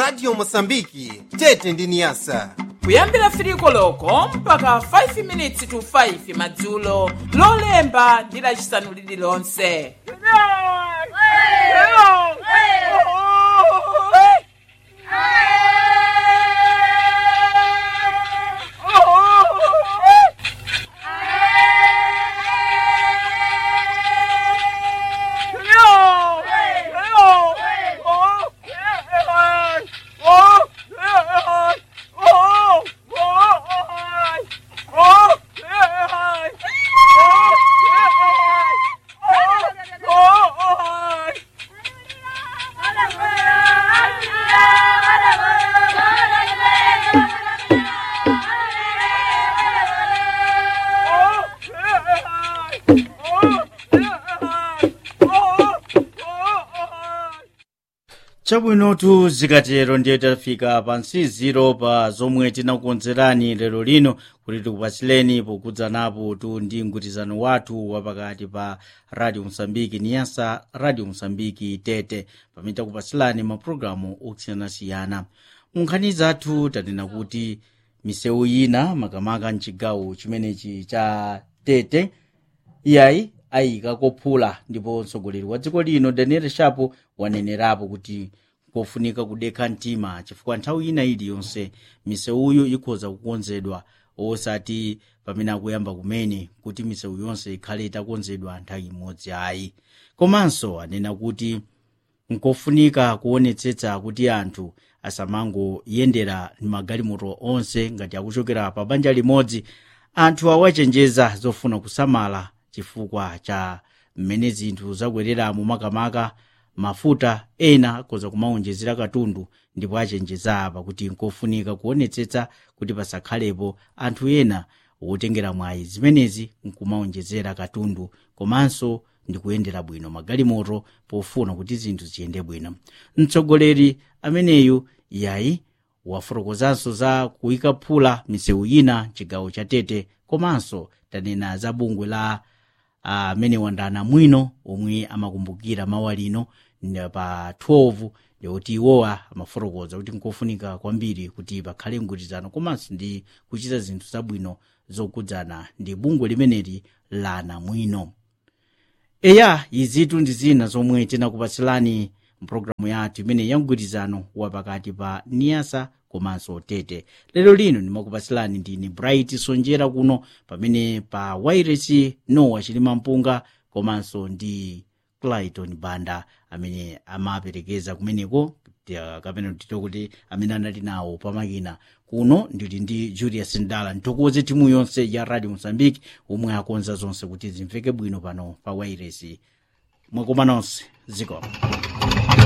radio mosambiki tete ndi niyasa kuyambira 3 koloko mpaka 5 minutes to 5 madzulo lolemba ndi lacisanu lililonse chabwinotu zikatero ndiye tafika pa nsiziro pa zomwe tinakukonzerani lero lino kuti tikupatsileni pokudzanapo tu ndi mgwirizano wathu wapakati pa radio mosambiki niyasa radio mosambiki tete pamene takupatsilani mapulogalamu osiyanasiyana munkhani zathu tanena kuti misewu ina makamaka mchigawo chimenechi cha tete iyayi ayika kophula ndipo mtsogoleri wa dziko lino daniel shapo wanenerapo kuti kofunika kudekha mtima chifukwa nthawi ina iliyonse misewuyo ikhoza kukonzedwa osati pamene akuyamba kumene kuti misewu yonse ikhale itakonzedwa nthawi imodzi ayi komanso anena kuti nkofunika kuonetsetsa kuti anthu asamangoyendera magalimoto onse ngati akuchokera pa banja limodzi anthu awachenjeza zofuna kusamala chifukwa cha mmene zinthu zakwereramo makamaka mafuta ena akhoza kumaonjezera katundu ndipo achenjeza apa kuti nkofunika kuonetsetsa kuti pasakhalepo anthu ena wotengera mwayi zimenezi nkumaonjezera katundu komanso ndikuyendera bwino magalimoto pofuna kuti zinthu ziyende bwino mtsogoleri ameneyu yayi wafotokozanso za kuyika phula misewu ina chigawo cha tete komanso tanena za bungwe la amene uh, wandana mwino omwe amakumbukira mawa lino pa 12 ndikuti iwowa amafotokoza kuti nkofunika kwambiri kuti pakhale mgwirizano komanso ndi kuchita zinthu zabwino zokudzana ndi bungwe limeneli la namwino eya izitu ndi zina zomwe tinakupatsilani mpulogalamu yathu imene ya mgwirizano wapakati pa niyasa komanso tete lero lino ndimakupatsilani ndine bright sonjera kuno pamene pa wairesi nowa chilima mpunga komanso ndi clayton banda amene amaperekeza kumeneko kapena tito kuti amene anali nawo pamakina kuno ndili ndi julius ndala nthokoze timu yonse ya radio mozambique omwe akonza zonse kuti zimveke bwino pano pa wairesi mwakoma nonse zikomo